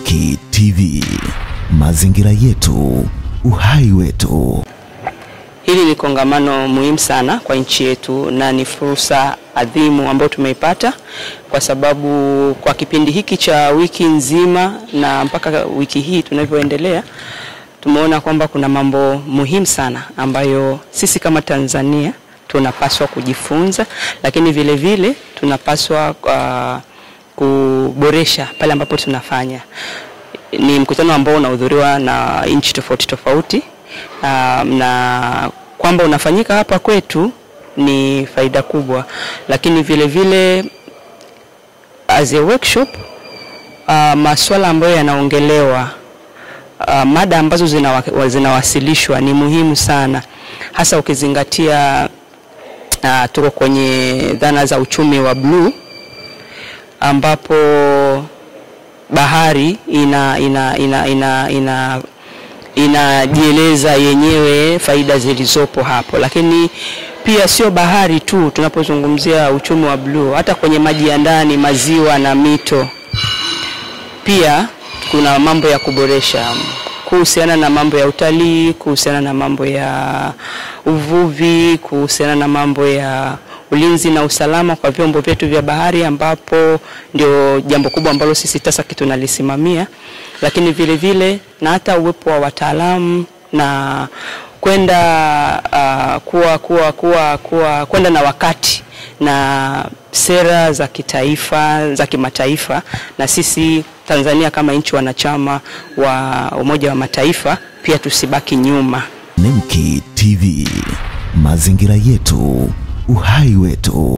Nemki TV, mazingira yetu, uhai wetu. Hili ni kongamano muhimu sana kwa nchi yetu na ni fursa adhimu ambayo tumeipata kwa sababu kwa kipindi hiki cha wiki nzima na mpaka wiki hii tunavyoendelea, tumeona kwamba kuna mambo muhimu sana ambayo sisi kama Tanzania tunapaswa kujifunza, lakini vile vile tunapaswa uh, kuboresha pale ambapo tunafanya. Ni mkutano ambao unahudhuriwa na nchi tofauti tofauti um, na kwamba unafanyika hapa kwetu ni faida kubwa, lakini vile vile as a workshop uh, masuala ambayo yanaongelewa uh, mada ambazo zinawa, zinawasilishwa ni muhimu sana, hasa ukizingatia uh, tuko kwenye dhana za uchumi wa bluu ambapo bahari ina ina ina ina, ina inajieleza yenyewe faida zilizopo hapo, lakini pia sio bahari tu. Tunapozungumzia uchumi wa bluu, hata kwenye maji ya ndani, maziwa na mito, pia kuna mambo ya kuboresha kuhusiana na mambo ya utalii, kuhusiana na mambo ya uvuvi, kuhusiana na mambo ya ulinzi na usalama kwa vyombo vyetu vya bahari, ambapo ndio jambo kubwa ambalo sisi TASAC tunalisimamia, lakini vile vile na hata uwepo wa wataalamu na kwenda uh, kuwa, kuwa, kuwa, kuwa, kwenda na wakati na sera za kitaifa za kimataifa, na sisi Tanzania kama nchi wanachama wa Umoja wa Mataifa pia tusibaki nyuma. Nemki TV, mazingira yetu, uhai wetu.